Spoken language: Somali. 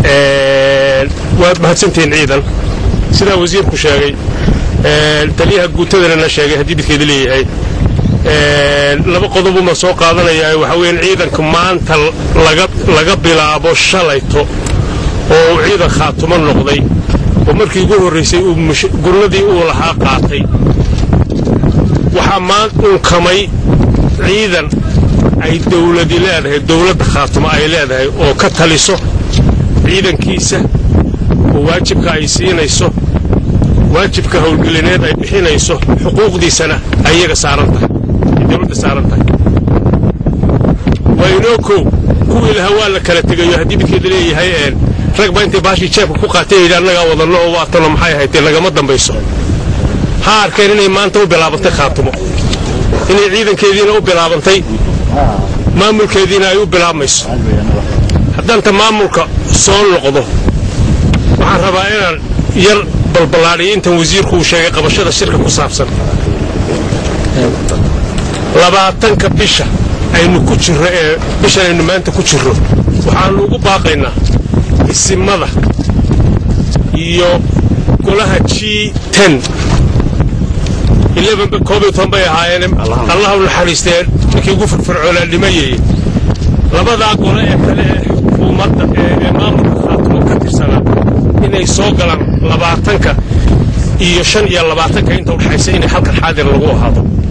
waad mahadsantihiin ciidan sidaa wasiirku sheegay taliyaha guutadana sheegay haddii midkeeda leeyahay laba qodobuma soo qaadanayaa waxaa weeyaan ciidanka maanta laga bilaabo shalayto oo uu ciidan khaatumo noqday oo markii ugu horraysay gurnadii uu lahaa qaatay waxaa maan unkamay ciidan ay dawladi leedahay dawladda khaatumo ay leedahay oo ka taliso ciidankiisa oo waajibka ay siinayso waajibka howlgelineed ay bixinayso xuquuqdiisana ay iyaga saaran tahay ay dawladda saaran tahay waa inoo kow kuwii lahaa waa la kala tegayo haddii midkeeda leeyahay rag baa intay baashii jeebka ku qaatay yidhi annagaa wadanno oo waatanoo maxay ahaydee lagama dambayso ha arkeen inay maanta u bilaabantay khaatumo inay ciidankeediina u bilaabantay maamulkeediina ay u bilaabmayso haddaanta maamulka soo noqdo waxaan rabaa inaan yar balballaadhiyo intan wasiirku uu sheegay qabashada shirka ku saabsan labaatanka bisha aynu ku jirro ee bishan aynu maanta ku jirro waxaannu ugu baaqaynaa isimada iyo golaha g ten koobiyo toban bay ahaayeen allah u naxariisteen ninkii ugu firfircoonaa dhimayeye labadaa gole ee kale ee xukuumadda ee maamulka khaatumo ka tirsanaa inay soo galaan labaatanka iyo shan iyo labaatanka inta udhexaysa inay halkan xaadir lagu ahaado